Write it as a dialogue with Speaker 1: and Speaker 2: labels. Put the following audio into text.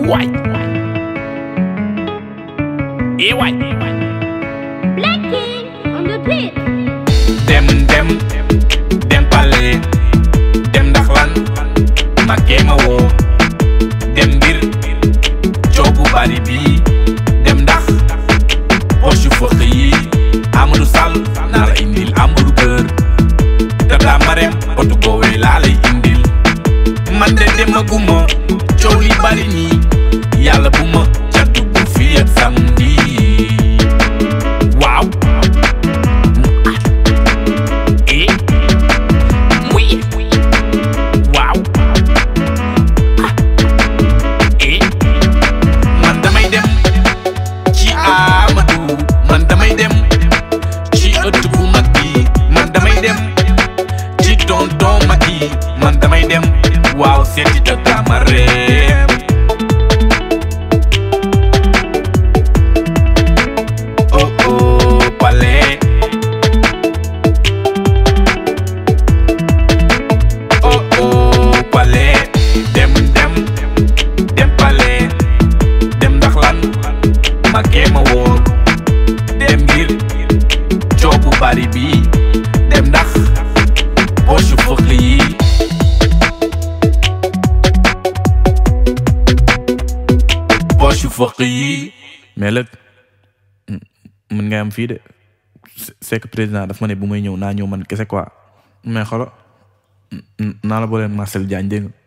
Speaker 1: waay eh waay
Speaker 2: Black King on the beat.
Speaker 1: dem dem dem pale dem ndax lan ma ma woo dem mbir coobu bari bi dem ndax poche fëq yi Amadou Sall naa la indil Amadou Kër te daa marem otu goowee laa lay indil man de demaguma coow li bari nii yàlla bu ma ca dugg fii ak samedi waaw eh muy waaw eh man damay dem ci Amadou man damay dem ci ëtt bu mag bi man damay dem ci tonton Macky man damay dem waaw seeti tata ma reem oh oh palais oh oh palais dem dem dem palais dem ndax lan ma ma wóor dem ngir coobu bari bi dem ndax poche fëq yi poche fëq yi mais lépp mën nga am fii de c'est que président daf ma ne bu may ñëw naa ñëw man kese quoi mais xolo naa la booleen Marcel Diagne dégg nga